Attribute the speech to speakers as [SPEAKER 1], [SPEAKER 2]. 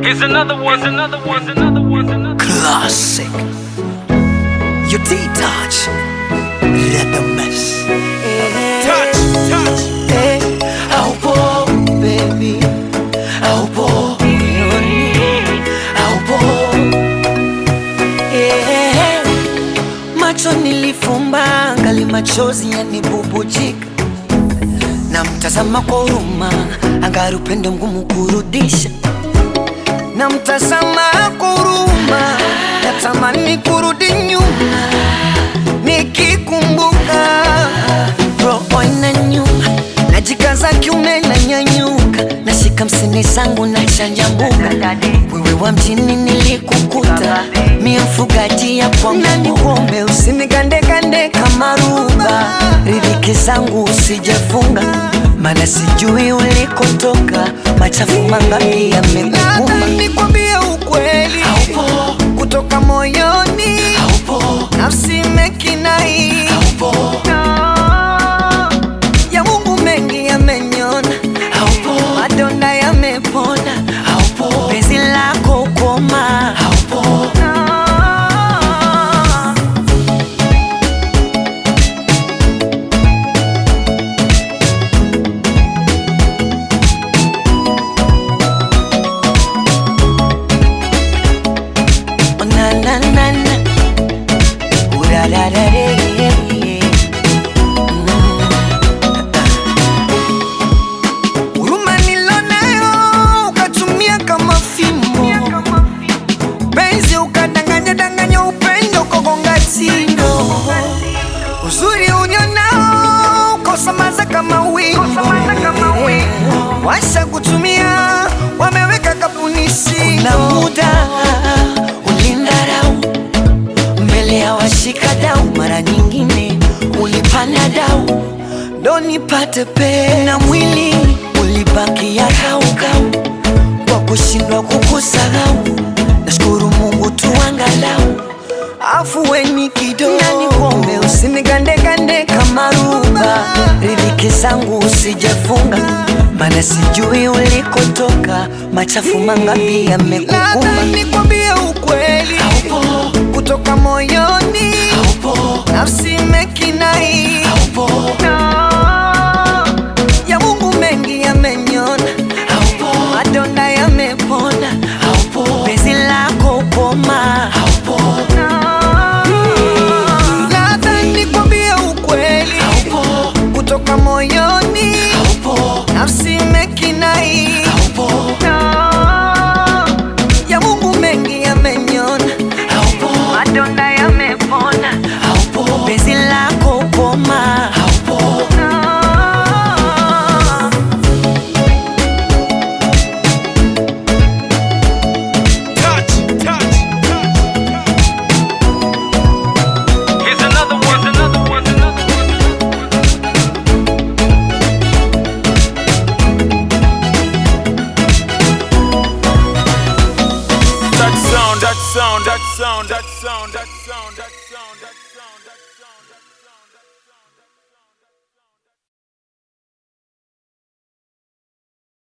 [SPEAKER 1] Here's another one. Here's another one. Here's another one. Here's another one.
[SPEAKER 2] Classic. You D-Touch. Let the mess.
[SPEAKER 1] Touch, touch.
[SPEAKER 2] Hey, haupo baby, haupo moyoni, haupo Eh, macho nilifumba ngali machozi yanibubujika na mtazama kwa huruma angari upendo mgumu kurudisha na mtazama kwa huruma natamani kurudi nyuma nikikumbuka roho inanyuma najikaza kiume na nyanyuka nashika msini zangu na chanjambuka wewe wa mjini nilikukuta mie mfugaji ya kwangu nikuombe usinigandegande kama ruba ridhiki zangu usijefunga mana sijui ulikotoka machafu mangapi yamekukuma nikwambie ukweli kutoka moyoni nafsi imekinai ya Mungu mengi yamenyona, madonda yamepona, penzi lako koma Oh, na na na na Urararare. Huruma nilonayo ukatumia kama fimbo, penzi ukadanganya danganya, upendo ukagonga tindo, uzuri ulionao ukosamaza kama wimbo, washa kutumia wameweka kapunisi. Kuna muda ulindarau mbele ya washikadau, mara nyingine ulipanda dau ndo nipate pe na mwili ulibaki ya kaukau kwa kushindwa kukusahau. Nashukuru Mungu tu angalau afueni kidogo, na nikuombe usinigandegande kama ruba, riziki zangu usijefunga, mana sijui ulikotoka, machafu mangapi yamekukuma. Nikwambie ukweli kutoka moyoni, nafsi imekinai ya Mungu mengi yamenyona, madonda yamepona, penzi lako koma Labda nikwambie ukweli kutoka moyoni, nafsi imekinai ya Mungu mengi yamenyona, madonda yamepona, penzi lako koma
[SPEAKER 1] Touch, touch, touch. Here's another one. Here's another one. Here's another one. That sound, that sound, that sound, that sound, that sound, that